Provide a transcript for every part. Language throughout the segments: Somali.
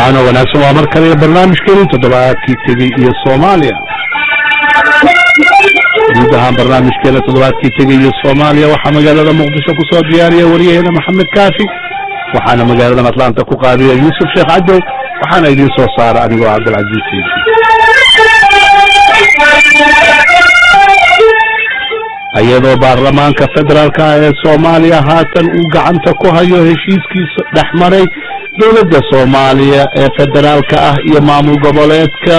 wacaano wanaagsan waa mar kale barnaamijkeeni toddobaadkii tegey iyo soomaaliya guud ahaan barnaamijkeena toddobaadkii tegey iyo soomaaliya waxaa magaalada muqdisho kusoo diyaariya waryaheena maxamed kaafi waxaana magaaladan atlanta ku qaadiya yuusuf sheekh cadow waxaana idiin soo saara anigoo cabdilcaziiz siidi iyadoo baarlamaanka federaalka ah ee soomaaliya haatan uu gacanta ku hayo heshiiskiisa dhex maray dowladda soomaaliya ee federaalka ah iyo maamul goboleedka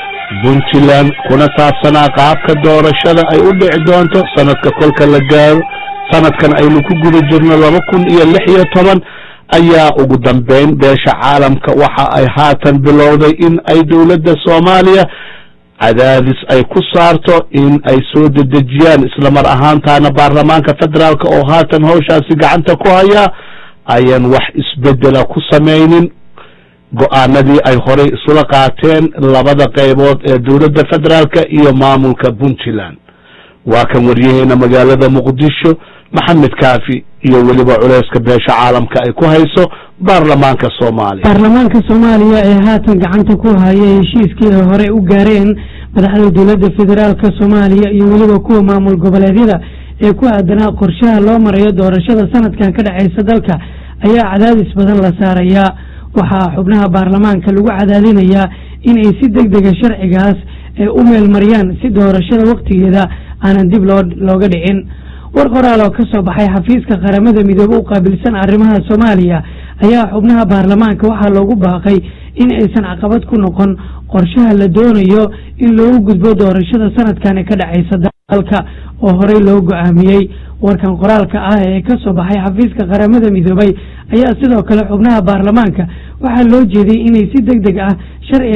puntland kuna saabsanaa qaabka doorashada ay u dhici doonto sanadka kolka la gaaro sanadkan aynu ku guda jirno laba kun iyo lix iyo toban ayaa ugu dambeyn beesha caalamka waxa ay haatan bilowday in ay dowladda soomaaliya cadaadis ay ku saarto in ay soo dedejiyaan isla mar ahaantaana baarlamaanka federaalka oo haatan hawshaasi gacanta ku hayaa ayaan wax isbedela ku samaynin go-aanadii ay horey isula qaateen labada qaybood ee dowladda federaalka iyo maamulka puntland waa kan waryaheena magaalada muqdisho maxamed kaafi iyo weliba culeyska beesha caalamka ay ku hayso baarlamaanka soomaaliya baarlamaanka soomaaliya ee haatan gacanta ku haya heshiiskii ay horey u gaareen madaxda dowladda federaalka soomaaliya iyo weliba kuwa maamul goboleedyada ee ku aadanaa qorshaha loo marayo doorashada sanadkan ka dhexeysa dalka ayaa cadaadis badan la saarayaa waxaa xubnaha baarlamaanka lagu cadaadinayaa inay si deg dega sharcigaas ay u meelmariyaan si doorashada waktigeeda aanan dib loo looga dhicin war qoraal oo ka soo baxay xafiiska qaramada midoobe u qaabilsan arrimaha soomaaliya ayaa xubnaha baarlamaanka waxaa loogu baaqay in aysan caqabad ku noqon qorshaha la doonayo in loogu gudbo doorashada sanadkani ka dhacaysa dalka oo horey loo go-aamiyey warkan qoraalka ah ee ka soo baxay xafiiska qaramada midoobay ayaa sidoo kale xubnaha baarlamaanka waxaa loo jeediyey inay si deg deg ah sharci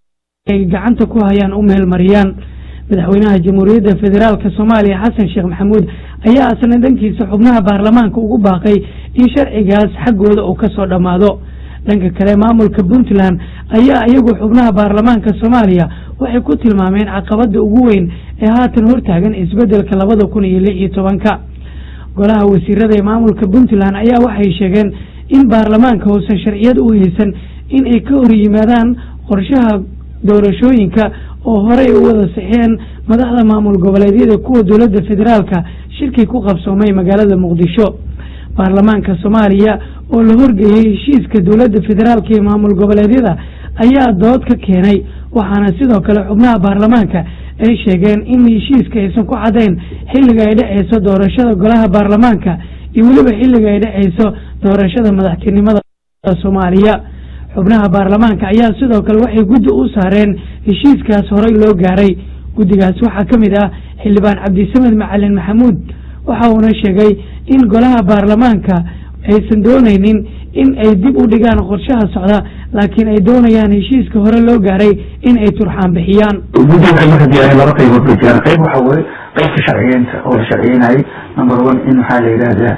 ay gacanta ku hayaan u meelmariyaan madaxweynaha jamhuuriyadda federaalka soomaaliya xasan sheekh maxamuud ayaa asna dhankiisa xubnaha baarlamaanka ugu baaqay in sharcigaas xaggooda uu ka soo dhammaado dhanka kale maamulka puntland ayaa iyagu xubnaha baarlamaanka soomaaliya waxay ku tilmaameen caqabada ugu weyn ee haatan hortaagan isbedelka labada kun iyo lix iyo tobanka golaha wasiirada ee maamulka puntland ayaa waxay sheegeen in baarlamaanka uusan sharciyad u haysan in ay ka hor yimaadaan qorshaha doorashooyinka oo horey u wada saxeen madaxda maamul goboleedyada kuwa dowladda federaalka shirkii ku qabsoomay magaalada muqdisho baarlamaanka soomaaliya oo la horgeeyey heshiiska dowladda federaalka iyo maamul goboleedyada ayaa dood ka keenay waxaana sidoo kale xubnaha baarlamaanka ay sheegeen in heshiiska aysan ku cadayn xilliga ay dhexeyso doorashada golaha baarlamaanka iyo weliba xilliga ay dhexeyso doorashada madaxtinimada soomaaliya xubnaha baarlamaanka ayaa sidoo kale waxay guddi u saareen heshiiskaas horey loo gaaray guddigaas waxaa ka mid ah xildhibaan cabdisamed macalin maxamuud waxa uuna sheegay in golaha baarlamaanka aysan doonaynin in ay dib u dhigaan qorshaha socda laakiin ay doonayaan heshiiska hore loo gaaray in ay turxaan bixiyaan guddiga waxay marka diyaareen laba qaybood bay jiraan qayb waxa weye qaybka sharciyeynta oo la sharciyeynayay number one in maxaa la yidhahdaa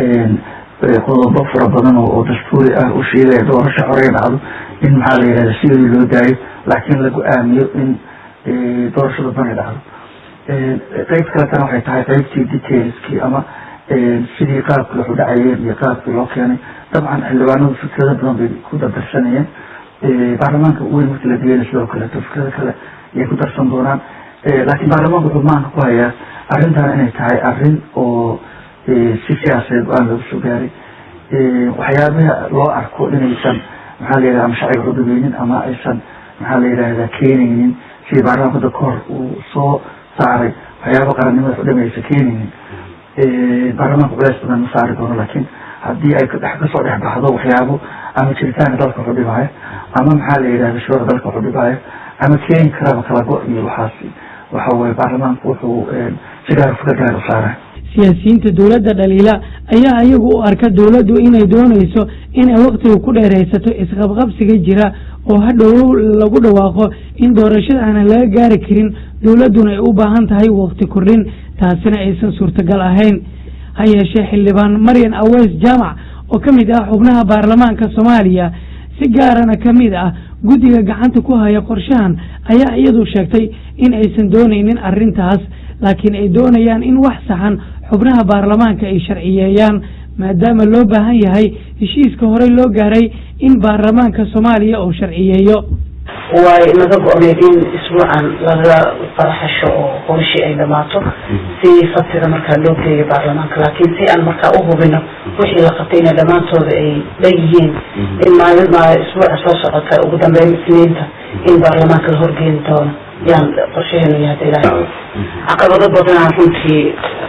qodobo fara badan oo dastuuri ah u sheegaya doorasho horey dhacdo in maxaa la yidhahda sidii loo daayo laakiin la go-aamiyo in doorashada bani dhacdo qayb kaletana waxay tahay qaybtii detailskii ama sidii qaabkii waxu dhacayeen iyo qaabkii loo keenay dabcan xildhibaanadu fikrado badan bay ku dardarsanayeen baarlamaanka weyn markii la digayna sidoo kaleeto fikrado kale ayay ku darsan doonaan laakiin baarlamaanka wuxuu maanka ku hayaa arrintan inay tahay arrin oo si siyaasadeed go-aan lagu soo gaaray waxyaabaha loo arko inaysan maxaa la yidhahda ama sharciga xudubeynin ama aysan maxaa la yidhahda keenaynin sidii baarlamaanka hadda kahor uu soo saaray waxyaaba qarannimada xudhami aysan keenaynin baarlamaanka culeys badan ma saari doono laakiin haddii ay kadhex kasoo dhex baxdo waxyaabo ama jiritaanka dalka xudhibaayo ama maxaa la yidhahda shuruucda dalka xudhibaayo ama keeni karaba kala go- iyo waxaasi waxa weye baarlamaanku wuxuu si gaar fikr gaar u saaraya siyaasiyiinta dowladda dhaliila ayaa iyagu u arka dowladdu inay doonayso inay waktiga ku dheeraysato isqabqabsiga jira oo hadhow lagu dhawaaqo in doorashada aanan laga gaari karin dowladduna ay u baahan tahay wakti kordhin taasina aysan suurtagal ahayn ha yeeshee xildhibaan maryan aweys jaamac oo ka mid ah xubnaha baarlamaanka soomaaliya si gaarana ka mid ah guddiga gacanta ku haya qorshahan ayaa iyadu sheegtay in aysan doonaynin arrintaas laakiin ay doonayaan in wax saxan xubnaha baarlamaanka ay sharciyeeyaan maadaama loo baahan yahay heshiiska horey loo gaaray in baarlamaanka soomaaliya uu sharciyeeyo way naga go-need in isbuucan laga faraxasho oo howshii ay dhamaato si sabtida markaa loo geeyo baarlamaanka laakiin si aan markaa u hubino wixii la qabtay inay dhammaantooda ay leeyihiin in maalin ma isbuuca soo socota ugu dambeyn isniinta in baarlamaanka la horgeeni doono yaan qorshaheenu yahay ilaahay caqabado badanaa runtii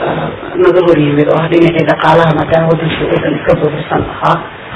naga hor yimid oo ah dhinacii dhaqaalaha maadaama wadankii wadan iska buuxsan ahaa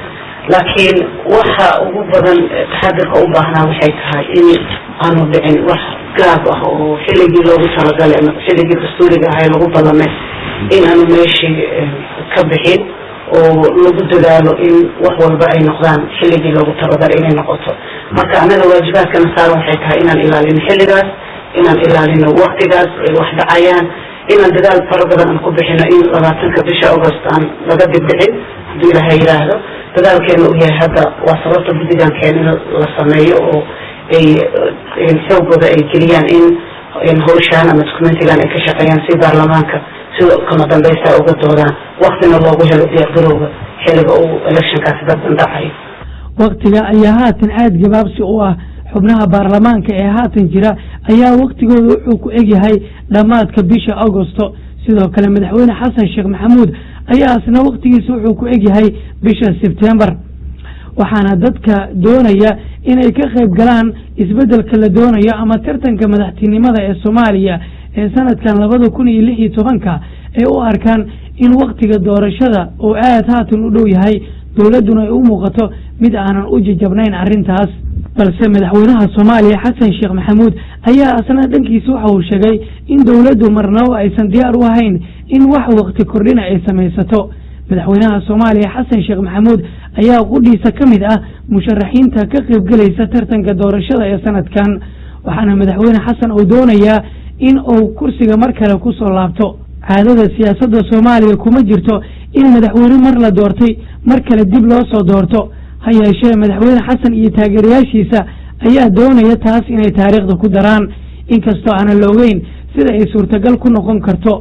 laakiin waxa ugu badan taxadirka u baahnaa waxay tahay in aanu dhicin wax gaab ah oo xilligii loogu talagalay ama xilligii dastuuriga ahay lagu ballamay in aanu meeshii ka bixin oo lagu dadaalo in wax walba ay noqdaan xilligii loogu talagalay inay noqoto marka annaga waajibaadkana saaran waxay tahay inaan ilaalino xilligaas inaan ilaalino waktigaas ay wax dhacayaan inaan dadaal fara badan aan ku bixino in labaatanka bisha august aan laga dibdhicin hadduu ilaahay yidhaahdo dadaalkeena u yahay hadda waa sababta guddigan keen in la sameeyo oo ay xoogooda ay geliyaan in hawshaan ama documentigan ay ka shaqeeyaan si baarlamaanka sida kama dambaysta uga doodaan waktina loogu helo diyaargarowga xilliga uu electionkaasi dadban dhacayo waktiga ayaa haatan aada gabaabsi u ah xubnaha baarlamaanka ee haatan jira ayaa waktigooda wuxuu ku egyahay dhammaadka bisha augosto sidoo kale madaxweyne xasan sheekh maxamuud ayaa isna waktigiisa wuxuu ku egyahay bisha sebtembar waxaana dadka doonaya inay ka qayb galaan isbeddelka la doonayo ama tartanka madaxtinimada ee soomaaliya ee sanadkan labada kun iyo lix iyo tobanka ay u arkaan in waktiga doorashada oo aad haatan u dhow yahay dowladduna ay u muuqato mid aanan u jajabnayn arrintaas balse madaxweynaha soomaaliya xasan sheekh maxamuud ayaa asna dhankiisa waxa uu sheegay in dowladdu marnabo aysan diyaar u ahayn in wax wakti kordhina ay samaysato madaxweynaha soomaaliya xasan sheekh maxamuud ayaa qudhiisa ka mid ah musharaxiinta ka qaybgelaysa tartanka doorashada ee sanadkan waxaana madaxweyne xasan uu doonayaa in uu kursiga mar kale ku soo laabto caadada siyaasadda soomaaliya kuma jirto in madaxweyne mar la doortay mar kale dib loo soo doorto ha yeeshee madaxweyne xasan iyo taageerayaashiisa ayaa doonaya taas inay taariikhda ku daraan inkastoo aanan la ogeyn sida ay suurtagal ku noqon karto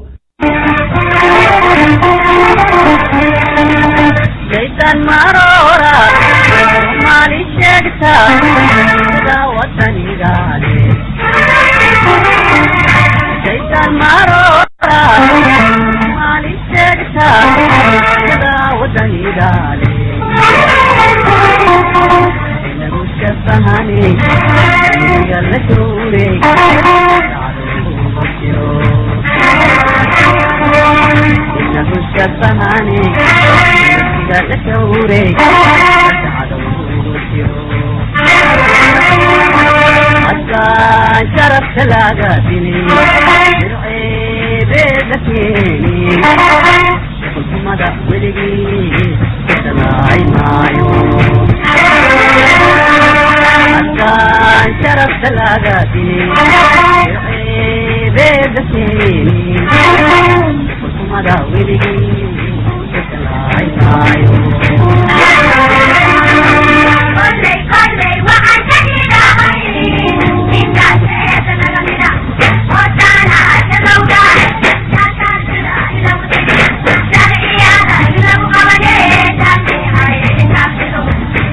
jaysan maroora maali sheegta sida wadanigaale jaysan maroora maali sheegta sida wadanigaale inagu shabahani iga la duure inagu shabahani حتى شرفت لاقاتني درعي بيدتيني قلت مدى ولقي تلاعي معيو حتى شرفت لاقاتني درعي بيدتيني قلت مدى ولقي تلاعي معيو